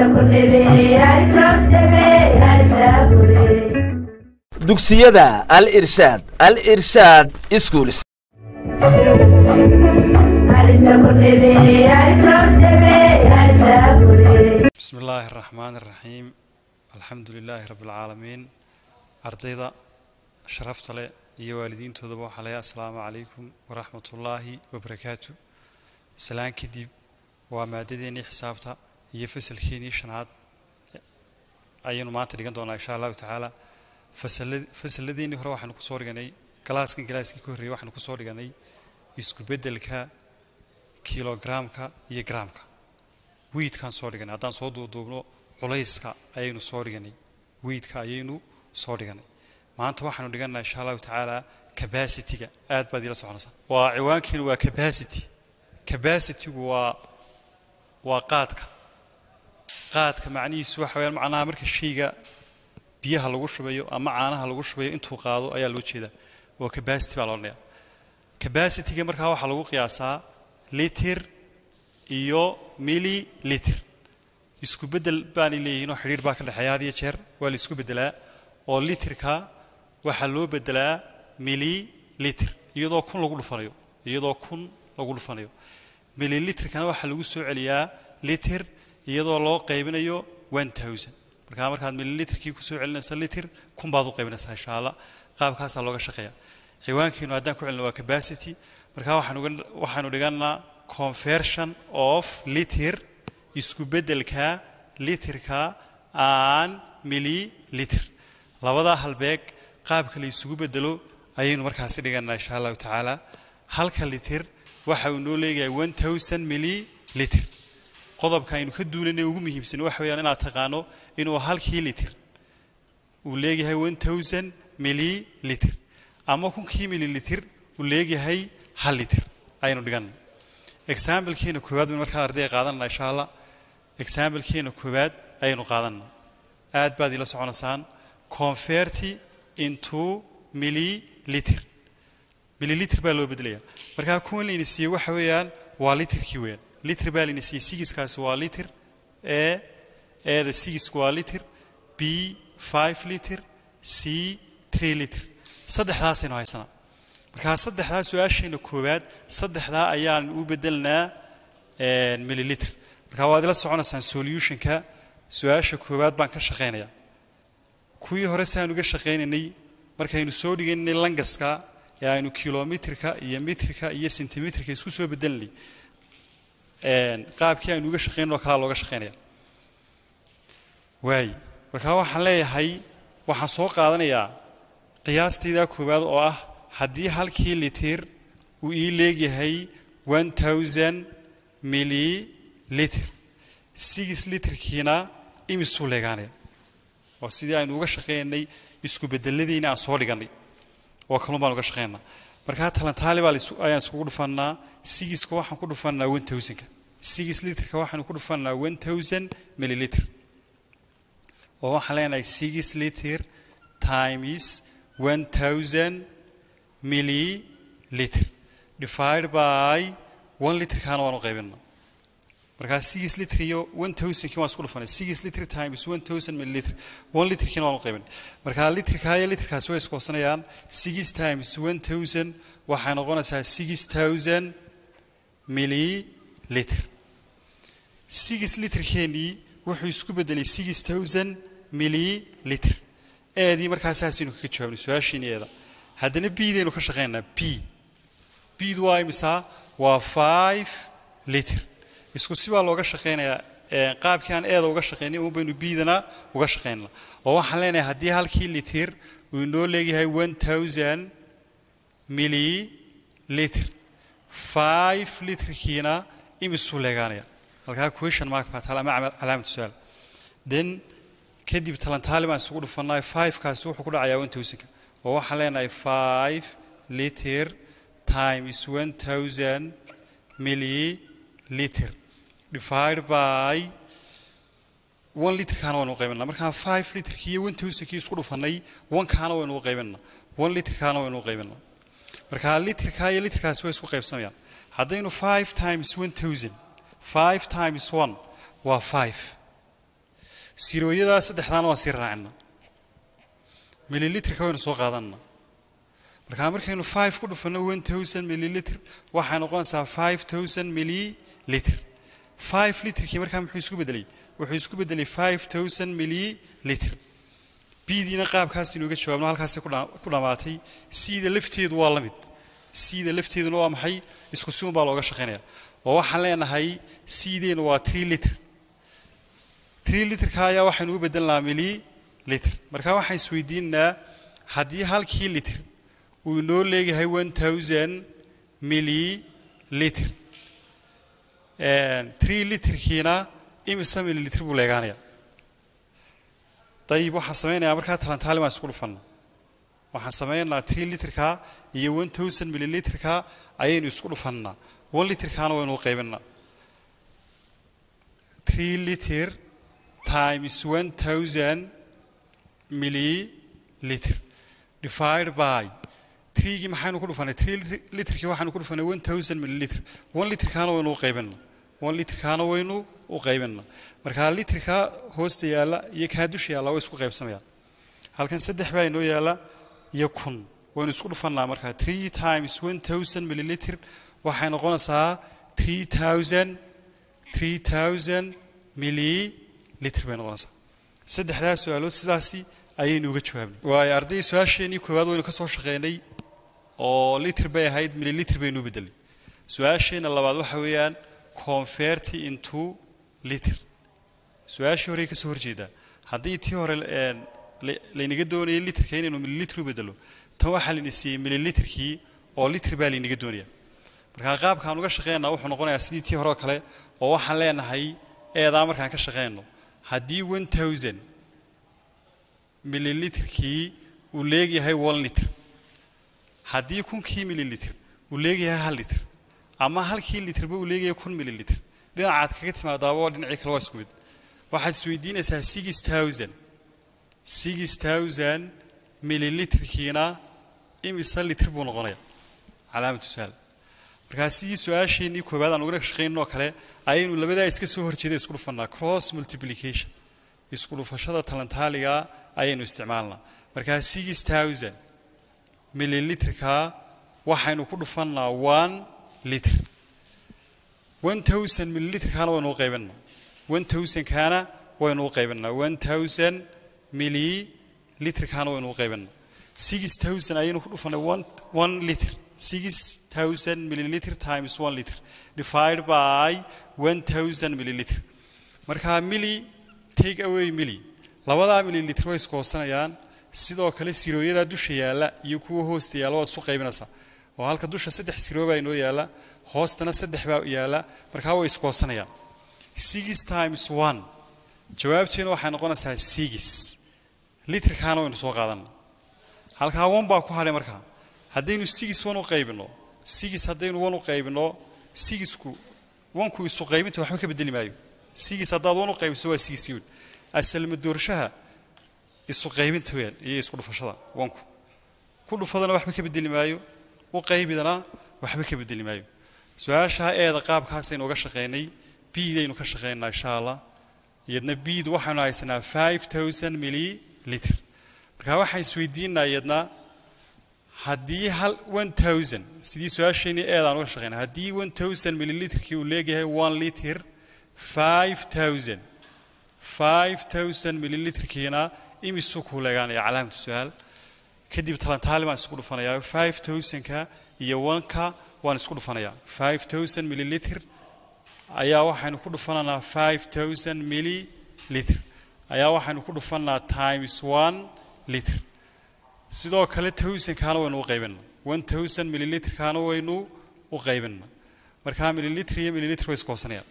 dugsiyada al irshaad al irshaad schools بسم الله الرحمن الرحيم الحمد لله رب العالمين ardayda sharafta leh iyo waalidiintoodaba waxaa leeyahay asalaamu calaykum waraxmat ullaahi wabarakaatu salaan kadib waa maadadeennii xisaabta iyo fasalkeenii shanaad ayaynu maanta dhigan doonaa insha allahu tacaala fasala- fasalladeennii hore waxaanu kusoo dhiganay galaaskan galaaskii ka horreeyay waxaanu kusoo dhiganay isku beddelka kilograamka iyo garaamka wiidkaan soo dhiganay haddaan soo duuduubno culayska ayaynu soo dhiganay wiidka ayaynu soo dhiganay maanta waxaanu dhiganaa insha allahu tacaala capacityga aad baad ila soconaysaa waa ciwaankeenu waa capacity capacitygu waa waa qaadka qaadka macnihiisu waxa weyaan macnaha marka shayga biyaha lagu shubayo ama caanaha lagu shubayo intuu qaado ayaa loo jeedaa oo capacity baa la odhanayaa capacityga markaa waxaa lagu qiyaasaa litir iyo milliliter isku beddel baanay leeyihiin oo xidhiir baa ka dhexeeya had iyo jeer waa la isku beddelaa oo litirka waxaa loo beddelaa milliliter iyadoo kun lagu dhufanayo iyadoo kun lagu dhufanayo milliliterkana waxaa lagu soo celiyaa litir iyadoo loo qaybinayo one thousand markaa markaad milliliterkii kusoo celinayso litir kun baad u qaybinaysaa insha allah qaabkaasaa looga shaqeeya ciwaankiinu haddaan ku celino waa capacity markaa waxaan uga- waxaanu dhiganaa conversion of liter isku beddelka litirka aan milliliter labadaa halbeeg qaabka la isugu beddelo ayaynu markaasi dhiganaa insha allahu tacaala halka litir waxa uu noo leeyahay one thousand milliliter qodobka aynu ka duulanay ugu muhiimsan waxa weeyaan inaad taqaano inuu halkii litir uu leeyahay one thousand milliliter ama kunkii milliliter uu leeyahay hal litir ayaynu dhiganay examplekeena koowaad baynu markaa ardayga qaadanana insha allah examplekeena koowaad ayaynu qaadanana aad baad ila soconaysaan converti into milliliter milliliter baa loo bedelaya markaa kuwan layna siiyey waxa weeyaan waa litirkii weeyaan liter baa layna siiyey sigiskaasi waa liter e eeda sigisku waa liter b five liter c three liter saddexdaasaynu haysanaa markaa saddexdaa su-aasheena koowaad saddexdaa ayaan u bedelnaa milliliter markaa waad ila soconaysaan solutionka su-aasha koowaad baan ka shaqaynayaa kuwii hore si aan uga shaqaynaynay markaynu soo dhigaynay langaska ee aynu kilomitrka iyo mitrka iyo sentimitrka isku soo bedelinay qaabkii aynu uga shaqaynay oo kalaa looga shaqaynaya waay markaa waxaan leeyahay waxaan soo qaadanayaa qiyaastayda koowaad oo ah haddii halkii litir uu ii leegyahay one thousand milliliter six litirkiina imisuu leegaanaya oo sidii aynu uga shaqaynay isku bedeladiina aan soo dhiganay oo kalun baan uga shaqaynaa markaa talantaali baa laisu- ayaan iskugu dhufannaa sigiska waxaan ku dhufannaa one thousandka six litrka waxaanu ku dhufannaa one thousand milliliter oo waxaan leenahay six liter times one thousand milliliter divided by one literkaana waan u qaybinaa markaa six liter iyo one thousandkii waan isku dhufanay six liter times one thousand milliliter one literkiina waan u qaybinay markaa literkaa iyo literkaasi way iskoosanayaan six times one thousand waxay noqonaysaa six thousand milliliter six literkeenii wuxuu isku bedelay six thousand milliliter eedii markaa saasaynu kaga jawaabnay su-aashiini eeda haddana bdaynu ka shaqaynaynaa b bdu waa imisaa waa five liter isku si baa looga shaqaynayaa ee qaabkii aan eeda uga shaqaynay uun baynu bidana uga shaqaynaa oo waxaan leenahay haddii halkii litir uu inoo leeyahay one thousand milliliter five literkiina imisuu leegaanaya halkaa question mark baa taala ama calaamatu su-aal then kadib talantaali baan isugu dhufannay fivekaasi wuxuu ku dhacayaa one thousandka oo waxaan leenahay five liter times one thousand milliliter divided by one literkaana waynu u qaybinaa markaan five literkii iyo one thousandkii isku dhufannay onekaana waynu u qaybinaa one literkaana waynu u qaybinaa markaa literkaa iyo literkaasi way isku qaybsamayaan haddaynu five times one thousand five times one waa five sirooyadaa saddexdaana waan sii raacina mililitrka waynu soo qaadanna markaa markaynu five ku dhufanno one thousand mililitr waxay noqonaysaa five thousand mililitr five litrkii markaa muxuu isku bedelay wuxuu isku bedelay five thousand mililitr bidiina qaabkaas inuuga jawaabno halkaasi ku dhammaatay siida lafteedu waa la mid siida lafteeduna waa maxay isku si un baa looga shaqaynaya oo waxaan leenahay siideenu waa tree litr tree litrka ayaa waxaynu u bedelnaa mililitr markaa waxaan isweydiinaynaa haddii halkii litr uu inoo leeyahay one thousand mililitr tree litrkiina imisa mililitr buu leegaanaya dayib waxaan samaynayaa markaa talantaali baan isku dhufanna waxaan samaynaynaa tree litrka iyo one thousand mililitrka ayaynu isku dhufannaa one litrkaana waynu u qaybinaa tree liter times one thousand mililitr divided by treegii maxaynu ku dhufanay tree litrkii waxaynu ku dhufanay one thousand mililitr one litrkaana waynu u qaybinaa one litrkaana waynu u qaybinaa markaa litrka hoosta yaalla iyo kaa dusha yaalla way isku qaybsamayaan halkan saddex baa inoo yaalla iyo kun waynu isku dhufannaa markaa three times one thousand mililitr waxay noqonaysaa three thousand three thousand mililitr bay noqonaysaa saddexdaas su-aalood sidaasi ayaynu uga jawaabnay waayo arday su-aasheenii koowaad waynu ka soo shaqeynay oo litr bay ahayd mililitr baynu u bedelay su-aasheenna labaad waxa weeyaan convert into litr su-aashii horey ka soo horjeedaa haddii tii hore laynaga doonayay litrka inaynu mililitr u bedelo tan waxaa layna siiyey mililitrkii oo litr baa laynaga doonaya markaa qaabkaan uga shaqeynaa wuxuu noqonayaa sidii tii hore oo kale oo waxaan leenahay eedaa markaan ka shaqeyno haddii one thousand mililitrkii uu leegyahay one litr haddii kunkii mililitr uu leegayahay hal litr ama halkii litrba uu leegayahay kun mililitr dhinacaad kaga timaadaaba waa dhinacii kale waa isku mid waxaad isweydiinaysaa six thousand six thousand mililitrkiina imisa litr buu noqonaya calaamatu saal markaa sidii su-aasheenii koowaad aan ugana shaqaynoo kale ayaynu labadaa iska soo horjeeda isku dhufannaa cross multiplication isku dhufashada talantaaliga ayaynu isticmaalnaa markaa six thousand mililitrka waxaynu ku dhufannaa one litr one thousand mililitrkaana waynu u qaybinaa one thousandkaana waynu u qaybinaa one thousand mililitrkaana waynu u qaybinaa six thousand ayaynu ku dhufannay one one litr six thousand millilitr times one litr divided by one thousand millilitr markaa mili take away mili labadaa millilitr way iskoosanayaan sidoo kale sirooyadaa dusha yaalla iyo kuwa hoosta yaalla waad isu qaybinaysaa oo halka dusha saddex siroo baa inoo yaalla hoostana saddex baa yaalla markaa way iskoosanayaan six times one jawaabteena waxay noqonaysaa six litrkaana waynu soo qaadana halkaa one baa ku hadhay markaa haddaynu six one u qaybino six haddaynu one u qaybino sixku onku isu qaybinta waxba ka bedeli maayo six haddaad one u qaybiso waa six yun asalma doorshaha isu qaybinta weyaan iyo isku dhufashada onku ku dhufadana waxba ka bedeli maayo u qaybidana waxba ka bedeli maayo su-aashaa eeda qaabkaasaynu uga shaqaynay biidaynu ka shaqaynaa insha allah iyadna biid waxaynu haysanaa five thousand millilitr markaa waxaan isweydiinaa iyadna haddii hal one thousand sidii su-aasheenii eedaan uga shaqeyna haddii one thousand millilitrkii uu leeyahay one liter five thousand five thousand millilitrkiina imisuu kuu leegaanaya calaamatu su-aal kadib talantaali baan isku dhufanayaa five thousandka iyo oneka waan isku dhufanayaa five thousand millilitr ayaa waxaynu ku dhufananaa five thousand millilitr ayaa waxaynu ku dhufanaa times one litr sidoo kale towsankaana waynu u qaybina one thousand millilitrkaana waynu u qaybina markaa millilitr iyo millilitr way iskoosanayaan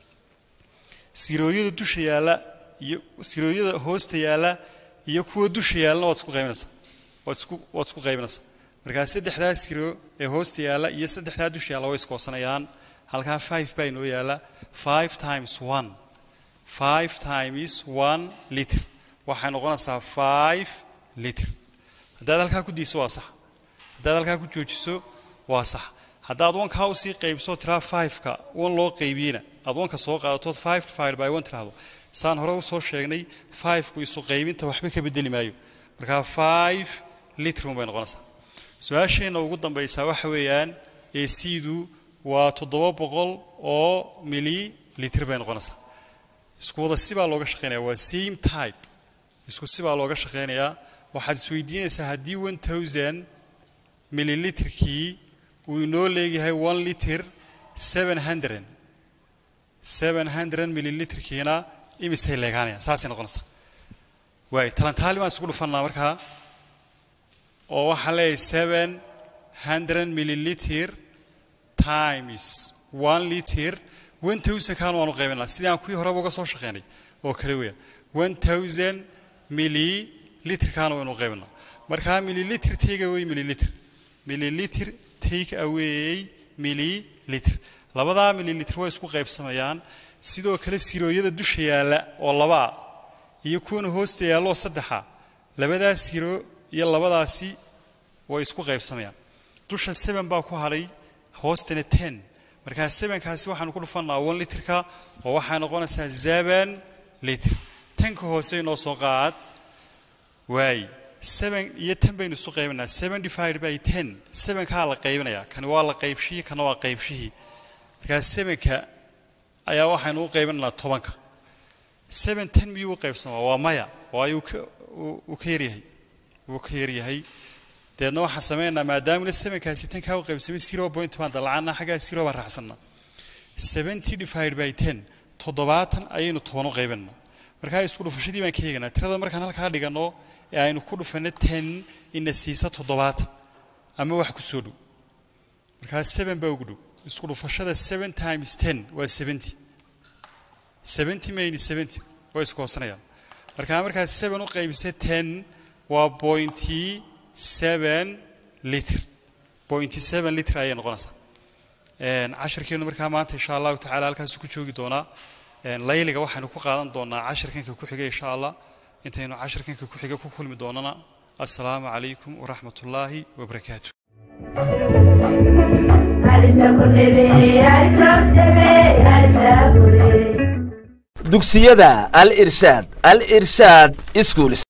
sirooyada dusha yaalla iyo sirooyada hoosta yaalla iyo kuwa dusha yaallana waad isku qaybinaysaa waad isku waad isku qaybinaysaa markaa saddexdaa siro ee hoosta yaalla iyo saddexdaa dusha yaalla way iskoosanayaan halkaa five baa inoo yaalla five times one five times one litr waxay noqonaysaa five litr haddaad halkaa ku diiso waa sax haddaad halkaa ku joojiso waa sax haddaad wankaa usii qaybso tiraa fiveka wan loo qaybiyeyna aad wanka soo qaadatood five divided by one tiraahdo saan hore usoo sheegnay fiveku isu qaybinta waxba ka bedeli maayo markaa five litr un bay noqonaysaa su-aasheenna ugu dambaysaa waxa weeyaan ee siidu waa toddoba boqol oo mililitr bay noqonaysaa isku wada sibaa looga shaqeynaya waa same type isku sibaa looga shaqeynayaa waxaad isweydiinaysaa haddii one thousand mililitrkii uu inoo leeyahay one liter seven hundred seven hundred mililitrkiina imisay leegaanayaan saasay noqonaysaa waay talantaali baan isku dhufannaa markaa oo waxaan leeyahay seven hundred mililiter times one liter one thousand kaan waanu qaybinaa sidii aan kuwii horeba uga soo shaqeynay oo kale weya one thousand mililiter kaana waynu qaybinaa markaa mililiter take away mililiter mililiter take away mililiter labadaa mililiter way isku qaybsamayaan sidoo kale sirooyada dusha yaalla oo labaa iyo kuwana hoosta yaalloo saddexa labadaa siro iyo labadaasi way isku qaybsamayaan dusha seven baa ku hadhay hoostana ten markaa sevenkaasi waxaanu ku dhufannaa one litrka oo waxay noqonaysaa seven litr tanka hoose inoo soo qaad waay seven iyo ten baynu isu qaybinaa seven divided by ten sevenkaa la qaybinayaa kani waa la qaybshihii kana waa qaybshihii markaa sevenka ayaa waxaynu u qaybinaynaa tobanka seven ten miyuu u qaybsamaa waa maya waayo uu ka yaryahay wuu ka yaryahay deedna waxaan sameynaynaa maadaamuna sevenkaasi tankaa u qaybsamay zero point baan dalacanna xaggaa zero baan raacsannaa seventy divided by ten toddobaatan ayaynu toban u qaybinaynaa markaa isku dhufashadii baan ka eeganaa tirada markaan halkaa dhiganno ee aynu ku dhufanno ten ina siisa toddobaatan ama wax ku soo dhow markaa seven baa ugu dhow isku dhufashada seven times ten waa seventy seventy mayni seventy waa isku hoosanayaan markaa markaad seven u qaybisa ten waa pointy seven litr pointy seven litr ayay noqonaysaa cashirkeenu markaa maanta insha allahu tacala halkaasu ku joogi doonaa layliga waxaynu ku qaadan doonaa cashirkanka ku xiga insha allah intaynu cashirkanka ku xiga ku kulmi doonana assalaamu calaykum waraxmat ullaahi wabarakaatu dugsiyada al irshaad al irshaad schools